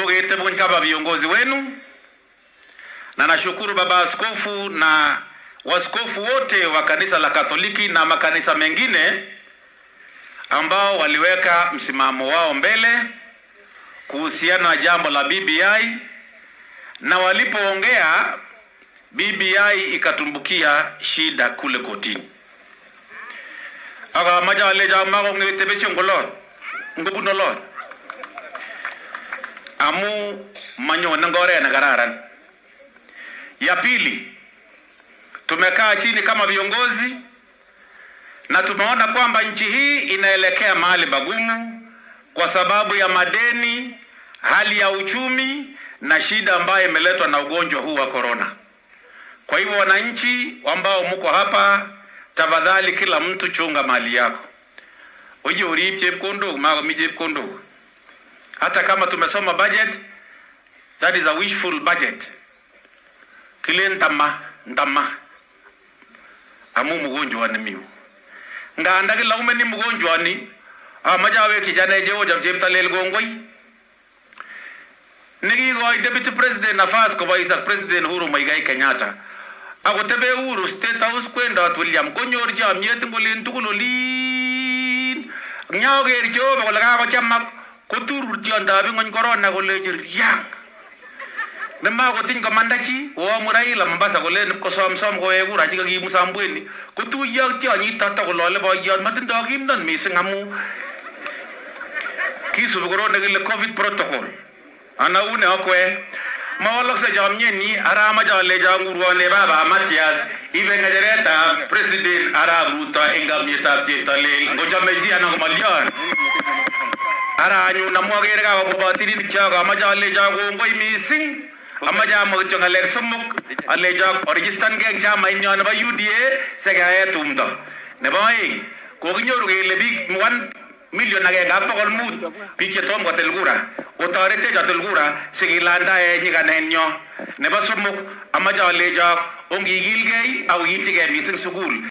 ketebun kama viongozi wenu, na nashukuru baba askofu na waskofu wote wa kanisa la Katoliki na makanisa mengine ambao waliweka msimamo wao mbele kuhusiana na jambo la BBI, na walipoongea BBI ikatumbukia shida kule kotini. akamache alecho makong'ete besyo ngolot ngobun olot amu manyone ngoret nekararan. Ya pili, tumekaa chini kama viongozi na tumeona kwamba nchi hii inaelekea mahali pagumu kwa sababu ya madeni, hali ya uchumi na shida ambayo imeletwa na ugonjwa huu wa korona. Kwa hivyo, wananchi ambao mko hapa, tafadhali kila mtu chunga mali yako, uje urip chepkondok, makomi chepkondok. Hata kama tumesoma budget, that is a wishful budget. Kile ndama ndama amu mgonjwani miu nganda kila umeni mgonjwani amache awekyi chane Jehova cheptalel kongoi nekikoi deputy president nafas kobois ak president Uhuru Muigai Kenyatta akotebe Uhuru state house kwendot William konyor chomyet ngolen tugul olin nyaker Jehova kole kakochamak koturur tiondab ing'ony korona kolechi riang nemakotiny komanda chi koamu Raila Mombasa kolen ipkosomsom kowek kura chekakimusambweni kotuiyo ak tionyito takolole boiyot matindoi kimnon mising amu kisubi korot nekile covid protocol ana une okwe mawalakse chomyenyi ara amache alecho ngurwone baba Matias ibe ng'echeretab president arap Ruto eng kamyetab cheptalel ngochome chi anan komalyon ara anyun amu akere kakobwa tirinik chok amache alecho kongoi mising amache amwa kityo ng'alek somok alecho oregistan gei eng chamainyo nebo UDA sikeae tumdo nebo aeng kokinyoru kele biik 1 million agenge ak bokol mut biik chetom kotil kura otoretech otil kura sikilandae nyikanenyo nebo somok amache alecho ongikilgei ak okilchigei mising sukul